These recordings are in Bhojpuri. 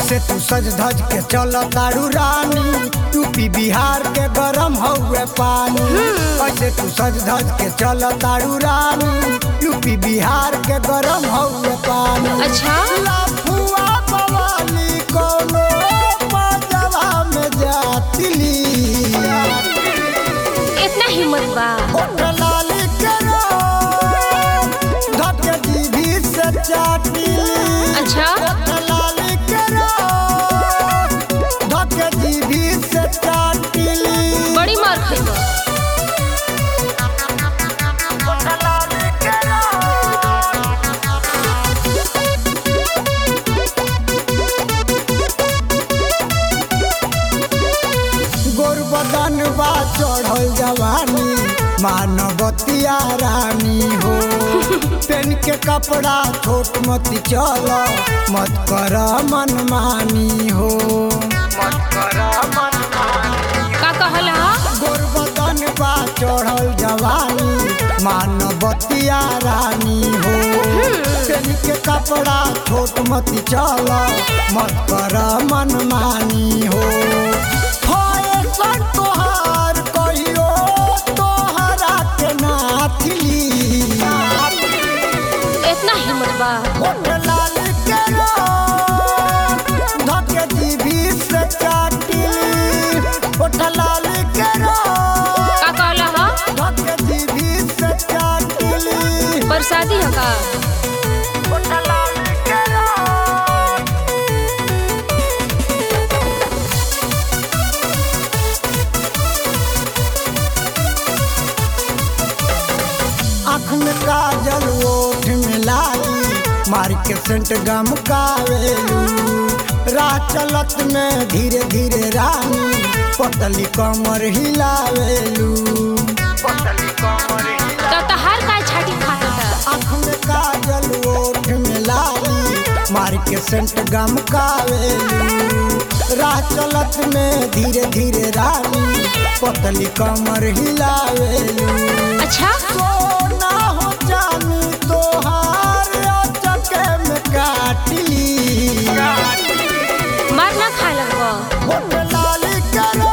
कैसे तू सज धज के चल तारू रानी यूपी बिहार के गरम हउए पानी कैसे तू सज धज के चल तारू रानी यूपी बिहार के गरम हउए पानी अच्छा लाफुआ बवाली कोनो बाजवा में जातिली इतना हिम्मत बा होठ लाली करो धके जीभी से चाटिली अच्छा होठ लाली करो धके जीभी से चाटिली बड़ी मार खइबो गोरबदन बा चढ़ल जवानी मानवतिया रानी हो पेन के कपड़ा छोट मत चल मत कर मनमानी हो मत कर का कहला गोरबदन बा चढ़ल जवानी मानवतिया रानी हो पेन के कपड़ा छोट मत चल मत कर मनमानी हो होए सन तोहार कहियो तोहरा के नाथली इतना हिम्मत बा होठ लाल करो धके जीभी से चाटिली होठ लाल करो का कहला हा धके जीभी से चाटिली बरसाती है का होठ लाल करो आँख में काजल ओठ में लाली मार के सेंट गम कावेलू राह चलत में धीरे धीरे रानी पतली कमर हिलावेलू पतली कमर तो तहार काय छाटी खाता आँख में काजल ओठ में लाली मार के सेंट गम कावेलू राह चलत में धीरे धीरे रानी पतली कमर हिलावेलू अच्छा सोना हो जानी तोहार चके में काटली मार ना खाए लगबो होठ लाल करो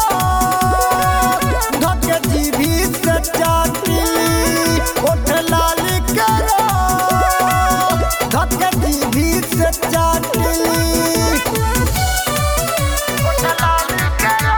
धके जीभी से चाटली होठ लाल करो धके जीभी से चाटली होठ लाल करो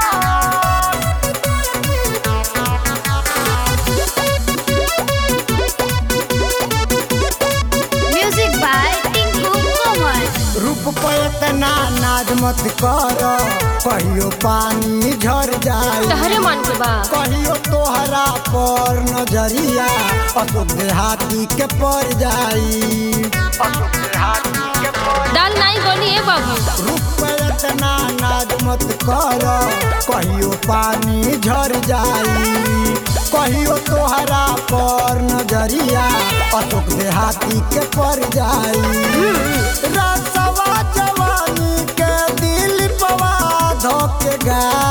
म्यूजिक बाय टिंकू कोमल रूप पे इतना नाज मत कर कहियो पानी झर जाई तहरे मन के बा कहियो तोहरा पर नजरिया अशोक देहाती के पड़ जाई अशोक देहाती के पड़ दाल नहीं गोली ए बाबू रूप पे इतना नाज मत कर कहियो पानी झर जाई कहियो तोहरा पर नजरिया अशोक देहाती के पड़ जाई रसवा जवानी के दिल पवा धोके गा